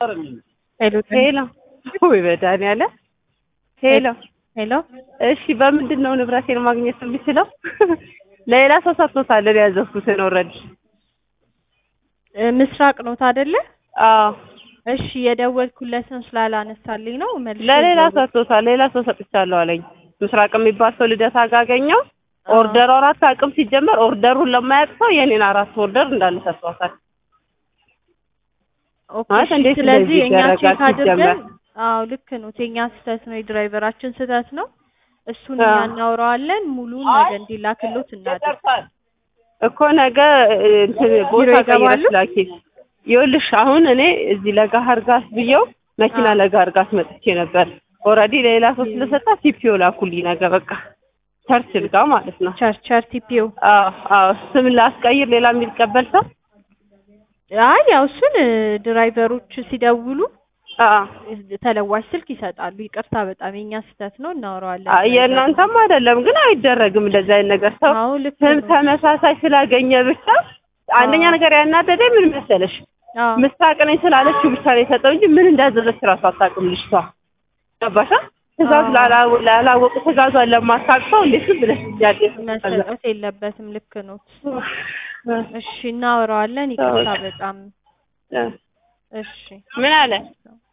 ሄሎ ሄሎ ወይ መድኃኒዓለም ሄሎ ሄሎ እሺ በምንድን ነው ንብረቴን ማግኘት የምችለው ሌላ ሰው ሰጥቶታል እኔ ያዘዝኩትን ኦልሬዲ እ ምስራቅ ኖት አይደለ? አዎ እሺ የደወልኩለትን ስላላነሳልኝ ነው መልሼ ለሌላ ልደውል። ሰጥቶታል ሌላ ሰው ሰጥቻለሁ አለኝ ምስራቅ የሚባል ሰው ልደታ ጋገኘው አዎ። ኦርደሩ አራት አቅም ሲጀመር ኦርደሩን ለማያውቅ ሰው የኔን አራት ኦርደር እንዳለ ሰጥቷታል ኦኬ ማለት እሺ፣ እንዴት ስለዚህ እንደዚህ እኛ ይደረጋል ቼክ አድርገን ሲጀመር? አዎ ልክ ነው የኛ ስህተት ነው የድራይቨራችን ስህተት ነው እሱን አዎ። እኛ እናውረዋለን ሙሉን ነገ እንዲላክሎት እናድርግ እኮ ነገ እ, እንትን ቦታ ቢሮ ይገባሉ? ቀይረሽ ላኪ ይኸውልሽ አሁን እኔ እዚህ ለጋህር ጋስ ብየው መኪና አዎ። ለጋህር ጋስ መጥቼ ነበር ኦልሬዲ ሌላ ሰው ስለሰጣ ቲፒዮ ላኩልኝ ነገ በቃ ቸርችል ጋር ማለት ነው ቸርቸር ቲፒው አዎ አዎ ስም ላስቀይር ሌላ የሚቀበል ሰው አይ ያው እሱን እ, ድራይቨሮች ሲደውሉ አዎ እ, ተለዋሽ ስልክ ይሰጣሉ ይቅርታ በጣም የኛ ስህተት ነው እናውረዋለን አይ የእናንተም አይደለም ግን አይደረግም እንደዚህ አይነት ነገር ሰው አዎ ልክ ስም ነው ተመሳሳይ ስላገኘ ብቻ አንደኛ አዎ። ነገር ያናደደኝ ምን መሰለሽ አዎ ምስራቅ ነኝ ስላለችው ብቻ ነው የሰጠው እንጂ ምን እንዳዘዘች እራሱ አታውቅም ልጅቷ ገባሻ ትእዛዝ አዎ። ላላ- ላላወቁ ትእዛዟን ለማታውቅ ሰው እንዴት ዝም ብለሽ ጥያቄ መሰጠት የለበትም ልክ ነው እሺ እናወራዋለን ይቅርታ በጣም እሺ ምን አለ